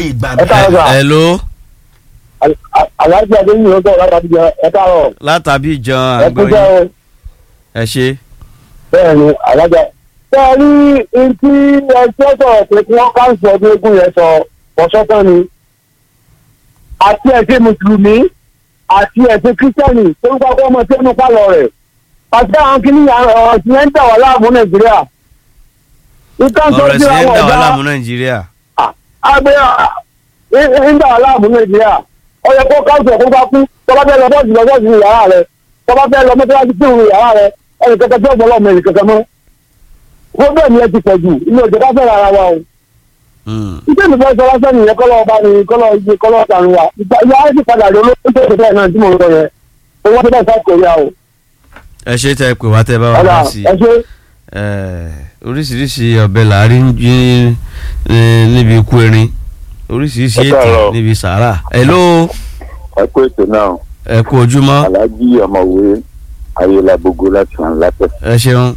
ìgbà ẹ káàárọ̀ sà hello aláàjì adéyìn ló sọ̀rọ̀ láti àbíjọ ẹ káàárọ̀ látàbí jan ẹ kú jẹ́ àgbọ̀yìn o ẹ ṣe bẹ́ẹ̀ ni alájà. ṣé ẹ rí etí ẹjọ́ sọ̀rọ̀ pé kí wọ́n káńsì ọdún eégún yẹn sọ ọ̀ṣọ́tàn ni àti ẹ̀sìn mùsùlùmí àti ẹ̀sìn kírísítẹ́nì tó ń kọ́kọ́ ọmọ tí ẹnu pálọ̀ rẹ̀ àti àwọn kìíní ọ̀rọ̀ tí wọ́n ń dà wá láàmú nàìjíríà. ìtàn sọ ọ̀rọ̀ sí ẹ̀sìn ẹ̀ ń àwọn dà wá ọ̀dà láàmú nàìjíríà àgbẹ̀ ń dà wá láàmú nàìjíríà ó yẹ kó káńsì ọ̀kọ́ bá kú tọ́ba fẹ́ lọ bọ́ọ̀sì lọ bọ́ọ̀sì ní yàrá rẹ̀ tọ́ba fẹ́ lọ mọ́tọ́lájú sí ìrù yàrá rẹ̀ ẹnì kẹkẹ tí ọ̀gbọ́n lọ́mọ ẹnì kẹkẹ mọ́. wọ́n bẹ́ẹ̀ ni ẹ ti pọ̀ jù ilé ìjọba fẹ́ ra ara wa o. Hmm. ìdí mi fẹ́ sọ lásán nìyẹn kọ́lọ́ ọba ni kọ́lọ́ iye kọ́lọ́ ọ̀tàn wa ìgbà ìyá ẹ ti padà rí olóṣèlú tó bẹ́ẹ̀ náà tí mo ń sọ yẹn owó tó bẹ́ẹ̀ South Korea o. ẹ ṣe tẹ pé wá tẹ bá wà ọ̀dà wá sí ẹ ṣe Eh, oríṣiríṣi ọbẹ̀ làárín jí eh, níbi ikú erin oríṣiríṣi Ẹ ètò káàárọ̀. níbi sàárà hello ẹ kú ètò náà ẹ kú ojúmọ́ aláàjì ọmọwé ayélujábógó láti hàn látẹ. ẹ ṣeun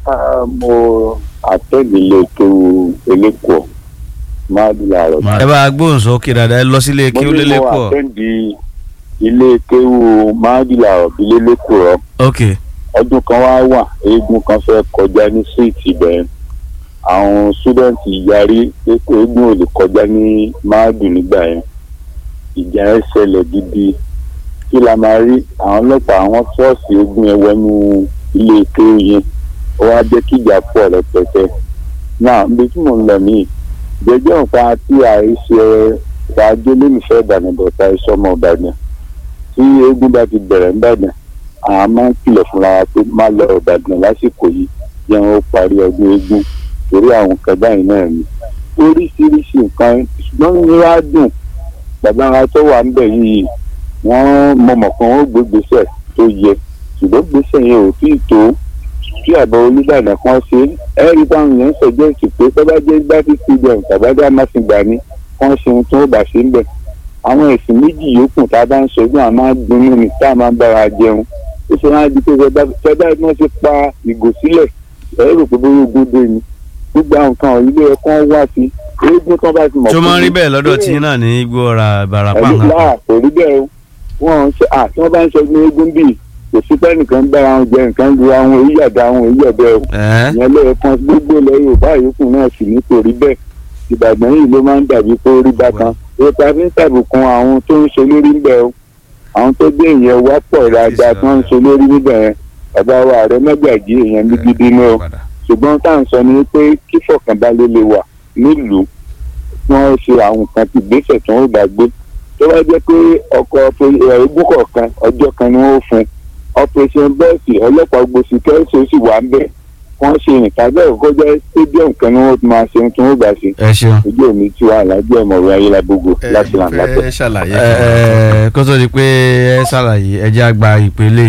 mo àtẹ́lẹ̀ ilé kéwu elékòó máa di làárọ̀. ẹ bá gbóhùn sókè dáadáa ẹ lọ sílé kí ó mo ní lélẹ̀ mo pọ̀ àtẹ́ǹdì ilé kéwu máa di làárọ̀ bí lélẹ́kòó ok ọdún kan wá wà eégún kan fẹ́ kọjá ní síìtì bẹ́ẹ̀ àwọn sítúdẹ̀ǹtì yarí pé kó eégún ò lè kọjá ní máàdù nígbà yẹn ìjà yẹn ṣẹlẹ̀ gidi kí la máa rí àwọn ọlọ́pàá àwọn ṣọ́ọ̀ṣì eégún yẹn wọnú ilé kéwù yẹn ó wá jẹ́ kí ìjà pọ̀ rẹpẹtẹ náà níbi tí mò ń lọ nìyí jẹjọ́ nǹkan tí àìṣe ṣáájú lónìfẹ́ ìbàdàn bọ̀tà ìṣọmọ ìbàdàn tí eégún bá ti bẹ̀rẹ̀ ń bàdàn àwọn máa ń kìlọ̀ fúnra wa pé má lọ ìbàdàn lásìkò yìí jẹ́ wọn ó parí ọdún eégún torí àwọn nǹkan báyìí náà ni oríṣiríṣi nǹkan ṣùgbọ́n ní wàá dùn bàbá wa tó wà ń bẹ̀ yìí wọ́n mọ̀mọ̀ kan ó gbé gbèsè tó yẹ ṣùgbọ́n gbèsè yẹn ò tí ì tó kí àbọ̀ olùbàdàn kan ṣe é rí báwọn yẹn ń sọjọ́ ìsìn pé tó bá jẹ́ gbáfi stadium tàbádá máṣígbà ni wọ́n ṣe ohun tó bá ṣe ń bẹ̀ àwọn ẹ̀sìn méjì yòókù tá a bá ń ṣọdún àá máa ń dunnú ni tá a máa ń bára jẹun ó ṣe máa di pé ṣẹdá bí wọ́n ṣe pa ìgò sílẹ̀ ẹ rò pé bóyá ogún dé ni gbogbo àwọn nǹkan ọ̀hún ilé ẹ̀kọ́ wá sí eégún tó bá ti mọ̀ tó máa ń rí pé- bẹ́ẹ̀ lọ́dọ̀ tí náà ní igbó ọ̀rà ìbàràpá ẹ̀lú nǹkan láà kò rí bẹ́ẹ̀ o wọ́n ń ṣe à tí wọ́n bá ń sọ ní eégún bíi kò sí pé nìkan ń bára wọn jẹ nǹkan ju àwọn èyí àdá àwọn èyí ọ̀bẹ o ẹ̀ ìyẹn lẹ́ẹ̀kan gbogbo ilẹ̀ yorùbá yòókù náà sì ní kò rí bẹ́ẹ̀ ìbàdàn yìí ló máa ń dàbí pé ó rí bákan ètò àfi ń tàbùkùn àwọn tó ń ṣe lórí ń bẹ̀ o àwọn tó gbé ìyẹn wá pọ̀ dáadáa tó ń ṣe lórí níbẹ̀ yẹn bàbá wa ààrẹ mẹ́gbàjì èèyàn ní gidi ní o ṣùgbọ́n tá à ń sọ ni pé kí fọkànbalẹ̀ lè wà nílùú wọ́n ṣe àwọn nǹkan ti gbèsè tó ń gbàgbé tó bá jẹ́ pé ọkọ̀ ẹ̀ẹ́dún kọ̀ọ̀kan ọjọ́ kan ni wọ́n fún operation bẹ́ẹ̀sì ọlọ́pàá gbòsì kẹ́sì ó sì wà ń bẹ̀ wọ́n ṣe ìtàgé ọ̀kọ́ jẹ́ stadium kan ni wọ́n máa ṣe ohun tí wọ́n gbà ṣe ẹ ṣeun ojú òní tí wàá lájẹ́ ọmọwé ayélujábógo láti là ń látẹ̀. fẹ́ ṣàlàyé ẹ ẹ kó tó di pé ẹ ṣàlàyé ẹ jẹ́ àgbà ìpele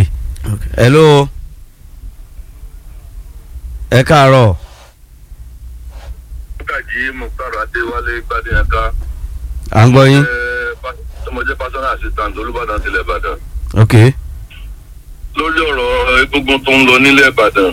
hello ẹ káàárọ̀ Kájí Mùkárọ̀ Adéwálé Gbadéyàká. à ń gbọ́ yín Tọmọjẹ́ personal assistant Olúbàdàn tilẹ̀ Ìbàdàn. ok Lórí ọ̀rọ̀ egungun tó ń lọ nílẹ̀ Ìbàdàn.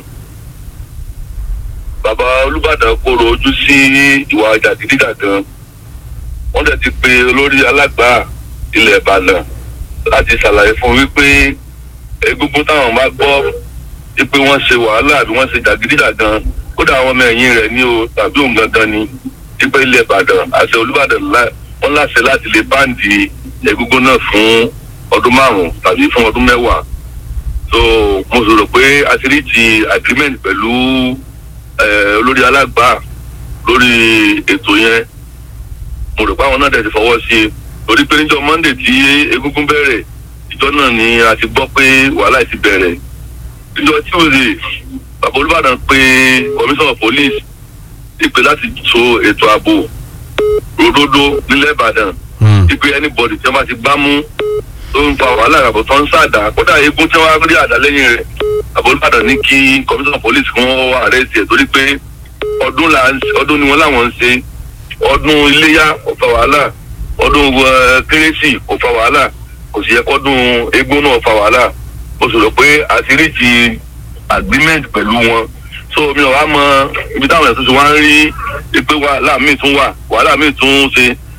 Bàbá Olúbàdàn kóró ojú sí ìwà jàgídíjàgan. Wọ́n dẹ̀ ti pe olórí alágbà ilẹ̀ Ìbàdàn láti ṣàlàyé fún wípé egungun táwọn bá gbọ́ wípé wọ́n ṣe wàhálà àbí wọ́n ṣe jàgídíjàgan kódà àwọn ọmọ ẹ̀yìn rẹ̀ ní o tàbí òun gangan ni wípé ilẹ̀ Ìbàdàn àti Olúbàdàn lá- wọ́n láṣẹ láti lè báǹdì egungun náà fún ọdún márùn-ún tàbí fún ọdún mẹ́wàá so mo sọ̀rọ̀ pé a ti rí ti agreement pẹ̀lú eh, olórí alágbà lórí ètò yẹn mo rò pé àwọn náà dẹ̀ ti fọwọ́ sí i torí pé níjọ́ Monday tí egungun bẹ̀rẹ̀ ìjọ náà ni a ti gbọ́ pé wàhálà ti bẹ̀rẹ̀ níjọ́ Tuesday bàbá Olúbàdàn pé commissioner of police ìpè láti so ètò ààbò ròdòdó nílẹ̀ Ìbàdàn Hmm. ìpè anybody tí wọ́n bá ti gbá mú tó ń fa wàhálà àbọ̀ tó ń sàdá kódà eégún tí wọ́n á rí àdá lẹ́yìn rẹ̀ bàbá Olúbàdàn ní kí commissioner of police kún ọ́ arrest ẹ̀ torí pé ọdún là ń ọdún ni wọ́n láwọn ń ṣe ọdún iléyà kò fa wàhálà ọdún eh, kérésì kò fa wàhálà kò sì yẹ kọ́dún eégún náà fa wàhálà ó sọ̀rọ̀ pé àṣírí ti agreement pẹ̀lú wọn so mi ò wá mọ ibi táwọn ẹ̀sùn ti wá ń rí pé wàhálà míì tún wà wàhálà míì tún ṣe